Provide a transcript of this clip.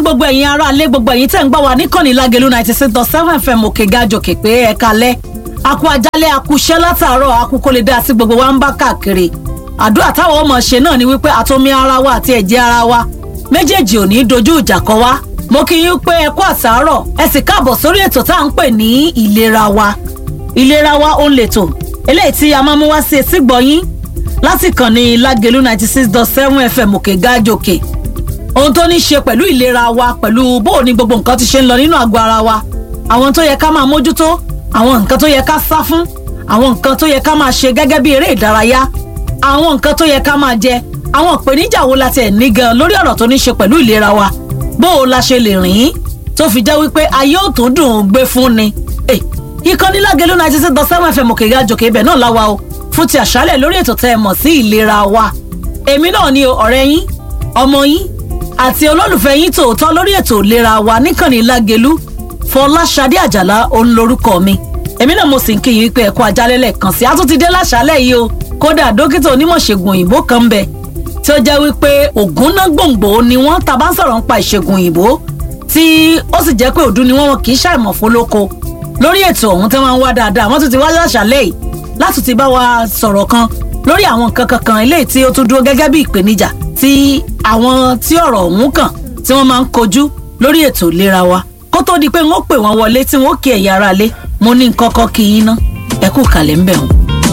gbogbo ẹ̀yin ará ilé gbogbo ẹ̀yin tẹ̀ ń gbọ́ wa níkànnì lágẹ̀lú ninety six dot seven fm òkè gàjòkè pé ẹ kalẹ́ akú ajálẹ̀ akúṣẹ́ látàárọ̀ akú kó lè dá sí gbogbo wa ń bá káàkiri àdúrà táwọn ọmọ ṣe náà ni wípé àtomi ara wa àti ẹ̀jẹ̀ ara wa méjèèjì ò ní dojú ìjà kọ wá mo kí yín pé ẹ kú àtàárọ̀ ẹ sì káàbọ̀ sórí ètò tá à ń pè ní ìlera wa ìlera wa ó ń lètò eléyìí tí a máa mú wá sí etí gbọ̀yìn láti kàn ní lágẹ̀lú ninety six dot seven fm òkè gàjòkè ohun tó ní ṣe pẹ̀lú ìlera wa pẹ̀lú bó o ní gbogbo nǹkan ti ṣe ń lọ nínú àgọ́ ara wa àwọn tó yẹ ká máa mójútó àwọn nǹkan tó yẹ ká sá fún àwọn nǹkan tó yẹ ká máa ṣe gẹ́gẹ́ bí eré ìdárayá àwọn nǹkan tó yẹ ká máa jẹ àwọn ìpèníjà wo la tiẹ̀ ní gan lórí ọ̀rọ̀ tó ní ṣe pẹ̀lú ìlera wa bó o la ṣe lè rìn tó fi jẹ́ wípé ayé ò tó dùn ún gbé fún ni. ìkànnì Lágelú ninety six dot seven fm òkè gàjòkè ibẹ̀ náà láwa o fún ti àṣálẹ̀ lórí ètò tẹ́ ẹ mọ̀ sí ìlera wa èmi náà ni ọ̀rẹ́ yín ọmọ yín àti olólùfẹ́ yín tòótọ́ lórí ètò ìlera wa níkànnì Lágelú Fọláṣadé Àjàlá òun lorúkọ mi èmi náà mo sì ń kí yín wípé ẹ̀kọ́ ajálẹ̀ lẹ́ẹ̀kan sí àtúntìdé láṣálẹ̀ yìí o kódà dókítà onímọ̀ṣègùn òyìnbó kan ń bẹ tí ó jẹ́ wípé ògùn náà gbòǹgbò ni wọ́n ta bá ń sọ̀rọ̀ nípa ìṣègùn òyìnbó tí ó sì jẹ́ pé òdu ni wọ́n kì í ṣàìmọ̀ fólóko lórí ètò ọ̀hún tí wọ́n ń wá dáadáa wọ́n tún ti wá láṣálẹ̀ yìí láti ti bá wa sọ̀rọ̀ kan lórí àwọn nǹkan kankan eléyìí tí ó tún dúró gẹ́gẹ́ bí ìpèníjà tí àwọn tí ọ̀rọ̀ ọ̀hún kàn tí wọ́n máa ń kojú lórí ètò ìlera wa kó tó di pé wọ́n pè wọ́n wọlé tí wọ́n kí ẹ̀yà ara lé mo ní nǹkan kan kí yín ná ẹ kú kàlẹ́ ń bẹ̀ wọ́n.